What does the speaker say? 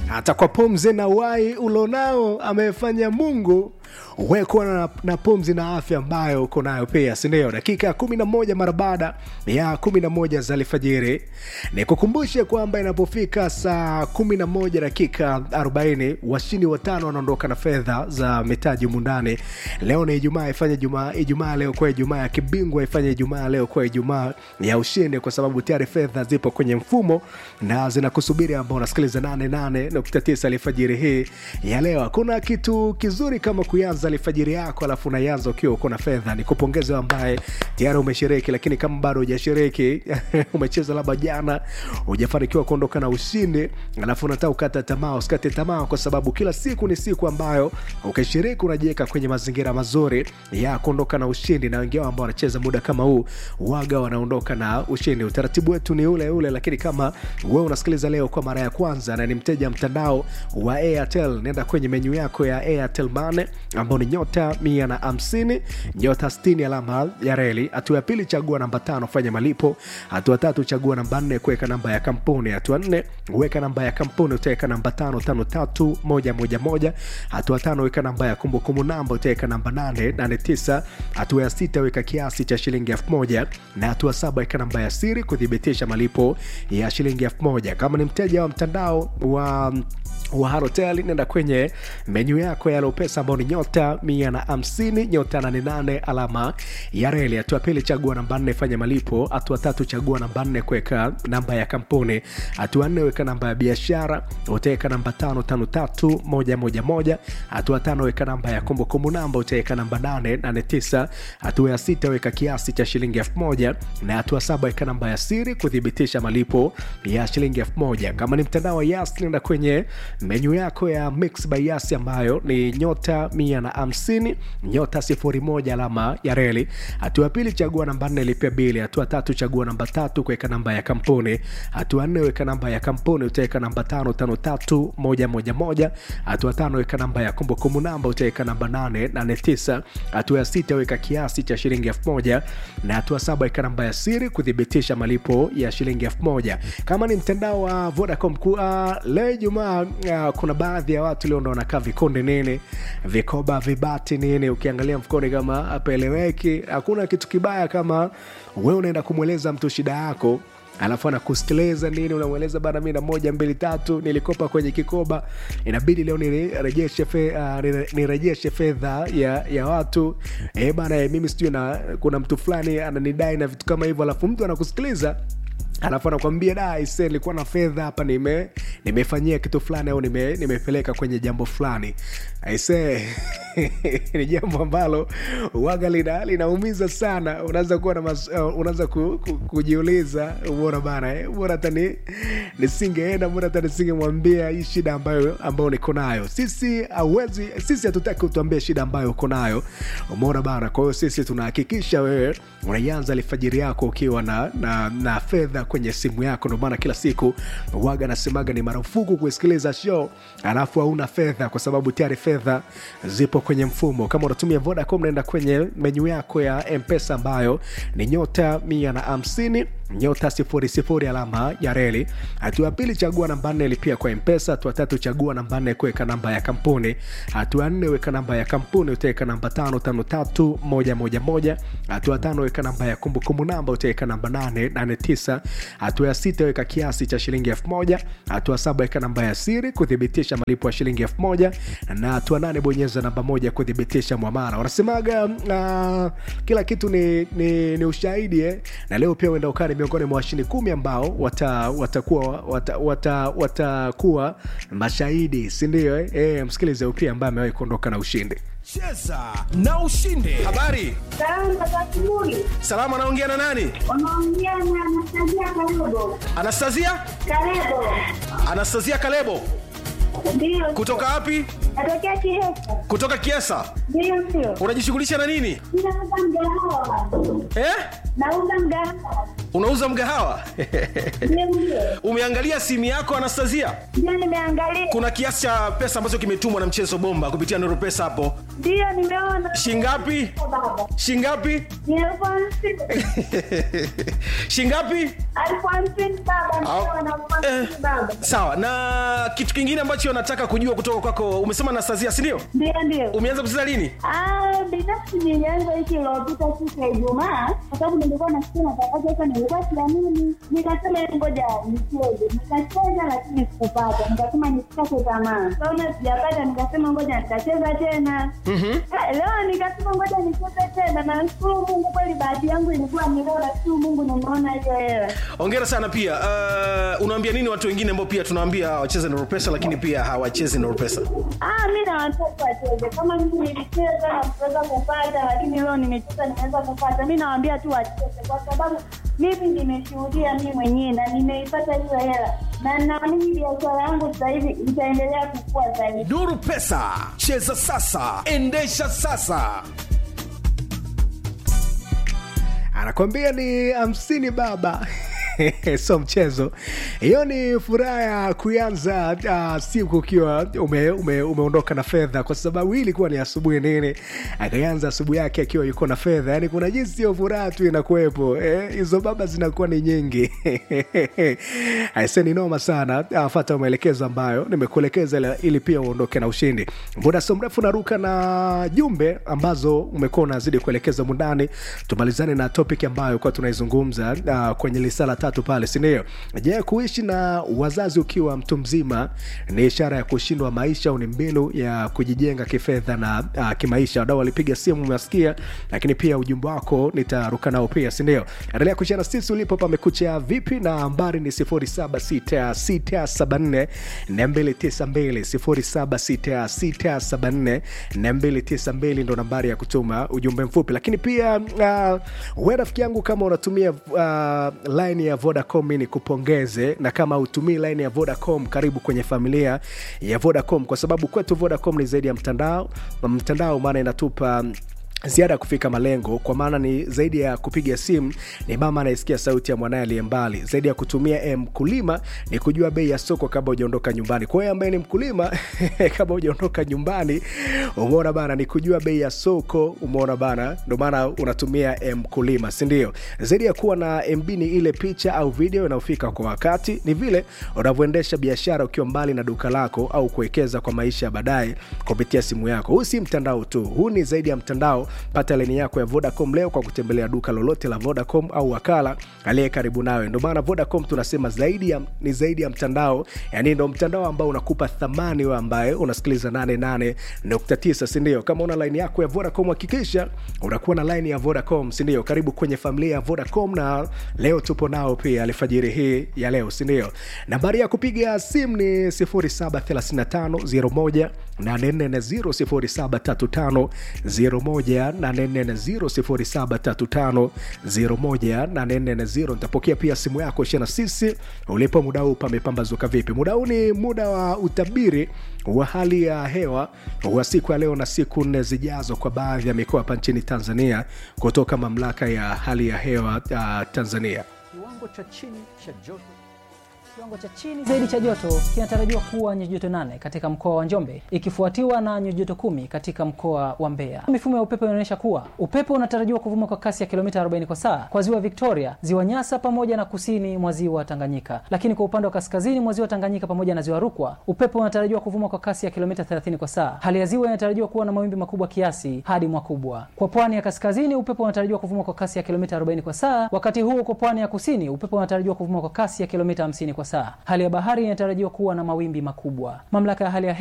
hata kwa pumzi na wai ulonao amefanya mungu wekuwa na, na pumzi na afya ambayo uko nayo pia sindio dakika kumi na moja mara baada ya kumi na moja za alfajiri nikukumbushe kwamba inapofika saa kumi na moja dakika 40 washindi watano wanaondoka na fedha za mitaji mundani leo ni ijumaa ifanye jumaa ijumaa leo kwa ijumaa ya kibingwa ifanye ijumaa leo kwa ijumaa ya ushindi kwa sababu tayari fedha zipo kwenye mfumo na zinakusubiri ambao unasikiliza 88.9 alfajiri hii ya leo hakuna kitu kizuri kama kuanza alfajiri yako alafu unaianza ukiwa uko na fedha ni kupongeza ambaye tayari umeshiriki lakini kama bado hujashiriki umecheza labda jana hujafanikiwa kuondoka na ushindi alafu unataka ukata tamaa usikate tamaa kwa sababu kila siku ni siku ambayo ukishiriki unajiweka kwenye mazingira mazuri ya kuondoka na ushindi na wengine ambao wanacheza muda kama huu waga wanaondoka na ushindi utaratibu wetu ni ule ule lakini kama wewe unasikiliza leo kwa mara ya kwanza na ni mteja mtandao wa airtel nenda kwenye menyu yako ya airtel mane ambao ni nyota mia na hamsini nyota 60 alama ya reli hatua ya pili chagua namba tano fanya malipo hatua tatu chagua namba nne kuweka namba ya kampuni hatua nne weka namba ya kampuni utaweka namba tano tano tatu moja moja moja hatua tano weka namba ya kumbukumbu namba utaweka namba nane nane tisa hatua ya sita weka kiasi cha shilingi elfu moja na hatua saba weka namba ya siri kuthibitisha malipo ya shilingi elfu moja kama ni mteja wa mtandao wa wa Halotel nenda kwenye menyu yako ya Lopesa ambao ni nyota mia na hamsini nyota nane nane alama ya reli. Hatua pili chagua namba nne fanya malipo. Hatua tatu chagua namba nne kuweka namba ya kampuni. Hatua nne weka namba ya biashara, utaweka namba tano tano tatu moja moja moja. Hatua tano weka namba ya kumbukumbu namba, utaweka namba nane nane tisa. Hatua ya sita weka kiasi cha shilingi elfu moja na hatua saba weka namba ya siri kuthibitisha malipo ya shilingi elfu moja. Kama ni mtandao wa Yas nenda kwenye menyu yako ya mix by yasi ambayo ni nyota mia na hamsini nyota sifuri moja alama ya reli hatua ya pili chagua namba nne lipia bili hatua tatu chagua namba tatu kuweka namba ya kampuni hatua nne weka namba ya kampuni utaweka namba tano tano tatu moja moja moja hatua tano weka namba ya kumbukumbu namba utaweka namba nane nane tisa hatua ya sita weka kiasi cha shilingi elfu moja na hatua saba weka namba ya siri kuthibitisha malipo ya shilingi elfu moja kama ni mtandao wa vodacom uh, leo ijumaa uh, kuna baadhi ya watu leo ndo wanakaa vikonde nini vikoba vibati nini ukiangalia mfukoni kama apeleweki hakuna kitu kibaya kama we unaenda kumweleza mtu shida yako alafu anakusikiliza nini unamweleza bana mi na moja mbili tatu nilikopa kwenye kikoba inabidi leo nirejeshe fe, uh, nirejeshe fedha ya, ya watu e bana e, mimi sijui na kuna mtu fulani ananidai na vitu kama hivyo alafu mtu anakusikiliza alafu anakwambia da ise nilikuwa na fedha hapa nime nimefanyia kitu fulani au nime, nimepeleka kwenye jambo fulani aise ni jambo ambalo waga lina linaumiza sana unaanza kuwa na mas, uh, unaanza ku, ku, kujiuliza bora bana eh, bora hata ni nisingeenda bora hata nisingemwambia hii shida ambayo ambayo niko nayo sisi hauwezi sisi hatutaki utuambie shida ambayo uko nayo umeona bana kwa hiyo sisi tunahakikisha wewe unaianza alfajiri yako ukiwa na, na, na fedha kwenye simu yako ndio maana kila siku waga nasemaga ni marufuku kusikiliza show alafu hauna fedha kwa sababu tayari fedha zipo kwenye mfumo kama unatumia vodacom naenda kwenye menyu yako ya mpesa ambayo ni nyota mia na hamsini nyota sifuri sifuri alama ya reli hatua ya pili chagua namba nne lipia kwa mpesa hatua tatu chagua namba nne kuweka namba ya kampuni hatua nne weka namba ya kampuni utaweka namba tano tano tatu moja moja moja hatua tano weka namba ya kumbukumbu namba utaweka namba nane nane tisa hatua ya sita weka kiasi cha shilingi elfu moja hatua saba weka namba ya siri kuthibitisha malipo ya shilingi elfu moja na hatua nane bonyeza namba moja kuthibitisha mwamara wanasemaga uh, kila kitu ni, ni, ni ushahidi eh? na leo pia uenda ukani miongoni mwa washindi kumi ambao watakuwa wata, wata, wata, wata mashahidi sindio eh? e, msikilize pia ambaye amewahi kuondoka na ushindi cheza na ushinde habari Salama za asubuhi. salama anaongea na nani Unaongea na Anastasia anastasia Kalebo. Kalebo. anastasia kalebo Ndio. kutoka wapi Natokea Kihesa. kutoka Kiesa. Ndio, ndio. Unajishughulisha na nini Ninauza mgahawa. eh? Nauza mgahawa. Unauza mgahawa? Ndio, ndio. Umeangalia simu yako Anastasia? Ndio, nimeangalia. Kuna kiasi cha pesa ambacho kimetumwa na mchezo bomba kupitia Nuru Pesa hapo, Ndio, nimeona. shingapi? Baba. Shingapi? Ni elfu hamsini. shingapi? Elfu hamsini baba. Ndio, na elfu hamsini Eh, baba. sawa. Na kitu kingine ambacho nataka kujua kutoka kwako, umesema Anastasia, si ndio? Ndio, ndio. Umeanza kucheza lini? Ah, binafsi nilianza wiki iliyopita siku ya Ijumaa kwa sababu nilikuwa nasikia matangazo sasa, nilikuwa siamini, nikasema "Hebu ngoja nicheze. Nikacheza lakini sikupata, nikasema nisikate tamaa. Kaona sijapata, nikasema ngoja nitacheza tena. Ah, Leo nikasema ngoja nicheze tena, na nashukuru Mungu, kweli bahati yangu ilikuwa ni leo, nashukuru Mungu nimeona hiyo hela. Hongera sana pia. Uh, unaambia nini watu wengine ambao pia tunawaambia wacheze Nuru Pesa lakini pia hawachezi Nuru Pesa? Ah, mi na watoto wacheze kama mimi nilicheza na kuweza kupata, lakini leo nimecheza nimeweza kupata. Mi nawaambia tu wacheze, kwa sababu mimi nimeshuhudia mi mwenyewe na nimeipata hiyo hela, na naamini biashara yangu sasa hivi itaendelea kukua zaidi. Nuru Pesa, cheza sasa, endesha sasa. anakwambia ni hamsini baba so mchezo hiyo ni furaha ya kuanza uh, siku ukiwa ume, ume, umeondoka na fedha kwa sababu hii ilikuwa ni asubuhi nini akaanza asubuhi yake akiwa yuko na fedha yani kuna jinsi hiyo furaha tu inakuwepo eh, hizo baba zinakuwa ni nyingi aise ni noma sana uh, fata maelekezo ambayo nimekuelekeza ili- ili pia uondoke na ushindi muda so mrefu naruka na jumbe ambazo umekuwa unazidi kuelekeza mundani tumalizane na topic ambayo kuwa tunaizungumza uh, kwenye lisala tatu pale sindio je kuishi na wazazi ukiwa mtu mzima ni ishara ya kushindwa maisha au ni mbinu ya kujijenga kifedha na uh, kimaisha wadau walipiga simu umesikia lakini pia ujumbe wako nitaruka nao pia sindio endelea kushana sisi ulipo pamekucha vipi na nambari ni 076674 292 076674 ndo nambari ya kutuma ujumbe mfupi lakini pia uh, we rafiki yangu kama unatumia uh, line ya vodacom ni kupongeze na kama utumii line ya vodacom karibu kwenye familia ya vodacom kwa sababu kwetu vodacom ni zaidi ya mtandao mtandao maana inatupa ziada ya kufika malengo kwa maana ni zaidi ya kupiga simu ni mama anayesikia sauti ya mwanaye aliye mbali zaidi ya kutumia eh, mkulima ni kujua bei ya soko kabla hujaondoka nyumbani kwa hiyo ambaye ni mkulima kabla hujaondoka nyumbani umeona bana ni kujua bei ya soko umeona bana ndio maana unatumia eh, mkulima sindio zaidi ya kuwa na mb ni ile picha au video inayofika kwa wakati ni vile unavyoendesha biashara ukiwa mbali na duka lako au kuwekeza kwa maisha ya baadaye kupitia simu yako huu si mtandao tu huu ni zaidi ya mtandao pata leni yako ya vodacom leo kwa kutembelea duka lolote la vodacom au wakala aliye karibu nawe ndio maana vodacom tunasema zaidi ya, ni zaidi ya mtandao yani ndo mtandao ambao unakupa thamani we ambaye unasikiliza 88.9 sindio kama una laini yako ya vodacom hakikisha unakuwa na laini ya vodacom sindio karibu kwenye familia ya vodacom na leo tupo nao pia alfajiri hii ya leo sindio nambari ya kupiga simu ni 073501 073501 nitapokea pia simu yako shana sisi ulipo muda huu pamepambazuka vipi muda huu ni muda wa utabiri wa hali ya hewa wa siku ya leo na siku nne zijazo kwa baadhi ya mikoa hapa nchini tanzania kutoka mamlaka ya hali ya hewa uh, tanzania Kiwango cha chini cha joto Kiwango cha chini zaidi cha joto kinatarajiwa kuwa nyuzi joto nane katika mkoa wa Njombe ikifuatiwa na nyuzi joto kumi katika mkoa wa Mbeya. Mifumo ya upepo inaonyesha kuwa upepo unatarajiwa kuvuma kwa kasi ya kilomita 40 kwa saa kwa ziwa Victoria, ziwa Nyasa pamoja na kusini mwa ziwa Tanganyika. Lakini kwa upande wa kaskazini mwa ziwa Tanganyika pamoja na ziwa Rukwa, upepo unatarajiwa kuvuma kwa kasi ya kilomita 30 kwa saa. Hali ya ziwa inatarajiwa kuwa na mawimbi makubwa kiasi hadi makubwa. Kwa pwani ya kaskazini, upepo unatarajiwa kuvuma kwa kasi ya kilomita 40 kwa saa, wakati huo kwa pwani ya kusini, upepo unatarajiwa kuvuma kwa kasi ya kilomita 50 kwa saa. Hali ya bahari inatarajiwa kuwa na mawimbi makubwa. Mamlaka ya hali ya